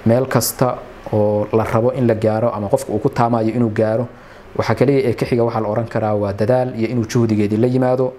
meel kasta oo la rabo in la gaaro ama qofka uu ku taamayo inuu gaaro waxaa kaliya ee ka xiga waxaa la oran karaa waa dadaal iyo inuu juhdigeedii la yimaado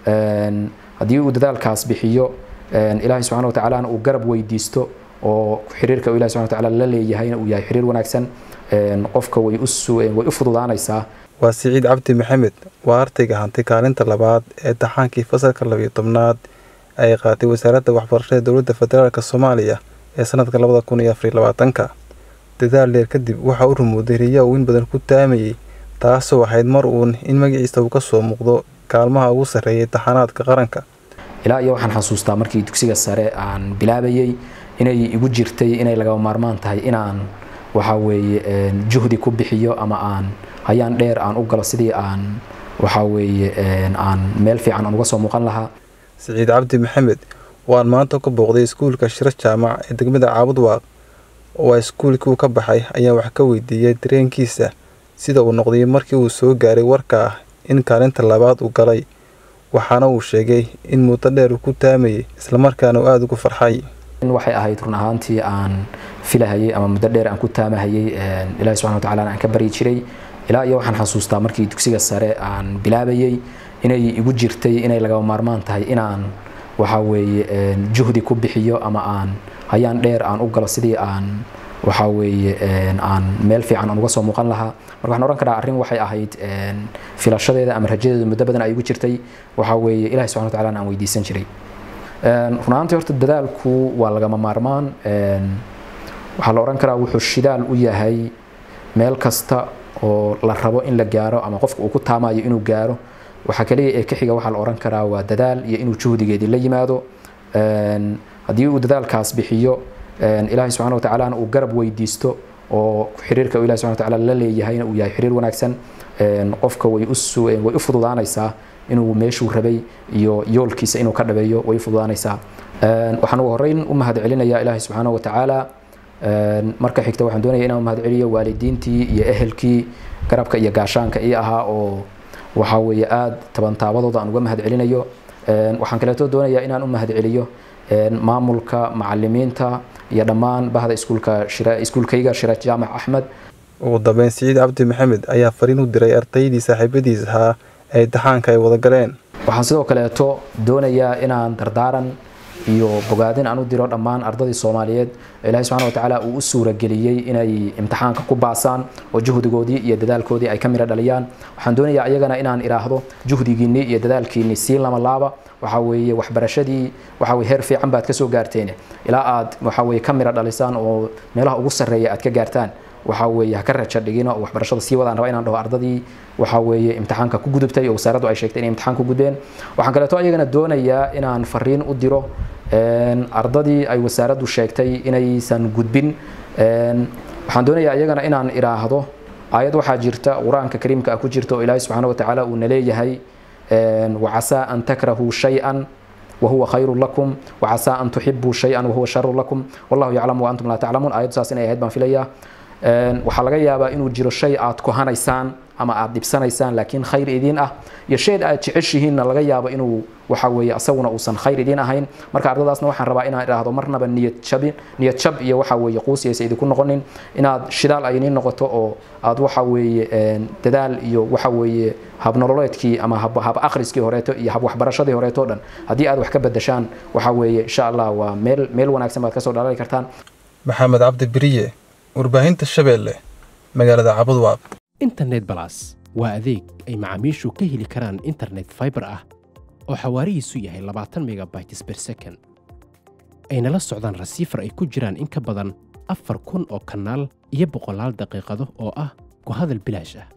haddii uu dadaalkaas bixiyo ilaahay subxana watacaalana uu garab weydiisto oo xiriirka ilahi subxana watacaala la leeyahayna uu yahay xiriir wanaagsan qofka way u fududaanaysaa waa siciid cabdi maxamed waa ardayga hantay kaalinta labaad ee taxaankii fasalka labiyo tobnaad ay qaatay wasaaradda waxbarashada dowladda federaalk soomaaliya ee sanadka labada kun iyo afariy labaatanka dadaal dheer kadib waxaa u rumooday riyaa uu in badan ku taamayey taasoo ahayd mar uun in magaciisa uu ka soo muuqdo kaalmaha ugu sarreeyay taxanaadka qaranka ilaa iyo waxaan xasuustaa markii dugsiga sare aan bilaabayey inay igu jirtay inay lagaba maarmaan tahay inaan waxaa weeye juhdi ku bixiyo ama aan hayaan dheer aan u galo sidii aan waxaa weeye aan meel fiican aan uga soo muuqan lahaa siciid cabdi maxamed waan maanta ka booqday iskuulka shiro jaamac ee degmada caabudwaaq oo a iskuulkii ka baxay ayaan wax ka weydiiyey dareenkiisa sida uu noqday markii uu soo gaaray warka ah in kaalinta labaad uu galay waxaana uu sheegay in muddo dheer uu ku taamayay islamarkaana uu aada ugu farxay waxay ahayd run ahaantii aan filahayay ama muddo dheer aan ku taamahayay ilahi subxana watacalana aan ka baryi jiray ilaa iyo waxaan xasuustaa markii dugsiga sare aan bilaabayey inay igu jirtay inay lagaba maarmaan tahay inaan waxaa weeye juhdi ku bixiyo ama aan hayaan dheer aan u galo sidii aan waxaa weeye aan meel fiican aan uga soo muuqan lahaa marka waxaan ohan karaa arrin waxay ahayd filashadeeda ama rajadeeda muddo badan ay igu jirtay waxaa weeye ilahi subxana watacalana aan weydiisan jiray run ahaantii horta dadaalku waa lagama maarmaan waxaa la ohan karaa wuxuu shidaal u yahay meel kasta oo la rabo in la gaaro ama qofka uu ku taamayo inuu gaaro waxaa kaliya ee ka xiga waxaa la oran karaa waa dadaal iyo inuu juhdigeedii la yimaado haddii uu dadaalkaas bixiyo ilaahay subxana watacaalana uu garab weydiisto oo xiriirka ilahi subxana watacaala la leeyahayna uu yahay xiriir wanaagsan qofka way u fududaanaysaa inuu meeshuu rabay iyo yoolkiisa inuu ka dhabeeyo way u fududaanaysaa waxaan ugu horreyn u mahad celinayaa ilaahay subxaana watacaala marka xigta waxaan doonaya inaan mahad celiyo waalidiintii iyo ehelkii garabka iyo gaashaanka ii ahaa oo waxaa weeye aada tabantaabadooda aan uga mahad celinayo waxaan kaleeto doonayaa inaan u mahad celiyo maamulka macalimiinta iyo dhammaan bahda iskuulka iskuulkayga shiraaj jaamac axmed ugu dambeyn siciid cabdi maxamed ayaa fariin u diray ardaydii saaxiibadiis ahaa ee imtixaanka ay wada galeen waxaan sidoo kaleeto doonayaa inaan dardaaran iyo bogaadin aan u diro dhammaan ardadii soomaaliyeed ilaahay subxana watacaala uu u suurageliyey inay imtixaanka ku baasaan oo juhdigoodii iyo dadaalkoodii ay ka midho dhaliyaan waxaan doonayaa ayagana inaan idhaahdo juhdigiinnii iyo dadaalkiinnii sii lama laaba waxaa weeye waxbarashadii waxaa weye heer fiican baad ka soo gaarteen ilaa aad waxaa weye ka midho dhalisaan oo meelaha ugu sarreeya aad ka gaartaan waxaa weeye ha ka raja dhigina oo waxbarashada sii wadaan raba inaan dhaho ardadii waxaa weeye imtixaanka ku gudubtay oo wasaaraddu ay sheegtay inay imtixaan ku gudbeen waxaan kaleeto ayagana doonayaa inaan fariin u diro ardadii ay wasaaraddu sheegtay inaysan gudbin waxaan doonayaa ayagana inaan idhaahdo aayad waxaa jirta qur-aanka kariimka ah ku jirta oo ilaahay subxaana watacaala uu naleeyahay wacasaa an takrahuu shay-an wahuwa khayru lakum wacasaa an tuxibuu shay-an wahuwa sharu lakum wallahu yaclamu wa antum laa taclamuun aayaddu saas inay ahayd baan filayaa waxaa laga yaabaa inuu jiro shay aad kohanaysaan ama aad dhibsanaysaan laakiin khayr idiin ah iyo shay aad jeceshihiinna laga yaabo inuu waxa weeye asaguna uusan khayr idiin ahayn marka ardadaasna waxaan rabaa inaan idhaahdo marnaba niyad jabin niyad jab iyo waxa weeye quusiyaysa idinku noqonin inaad shidaal ay idiin noqoto oo aad waxa weeye dadaal iyo waxa weeye habnololeedkii ama hab akhriskii horeeto iyo hab waxbarashadii horeeto dhan haddii aad wax ka bedeshaan waxa weeye insha allah waa meel meel wanaagsan baad kasoo dhalali kartaan maxamed cabdi beriye warbaahinta shabeelle magaalada cabudwaaq internet balas waa adeeg ay macaamiishu ka heli karaan internet faibar ah oo xawaarihiisu yahay labaatan megabytes ber second ayna la socdaan rasiifar ay ku jiraan in ka badan afar kun oo kanaal iyo boqolaal daqiiqado oo ah ku hadal bilaash ah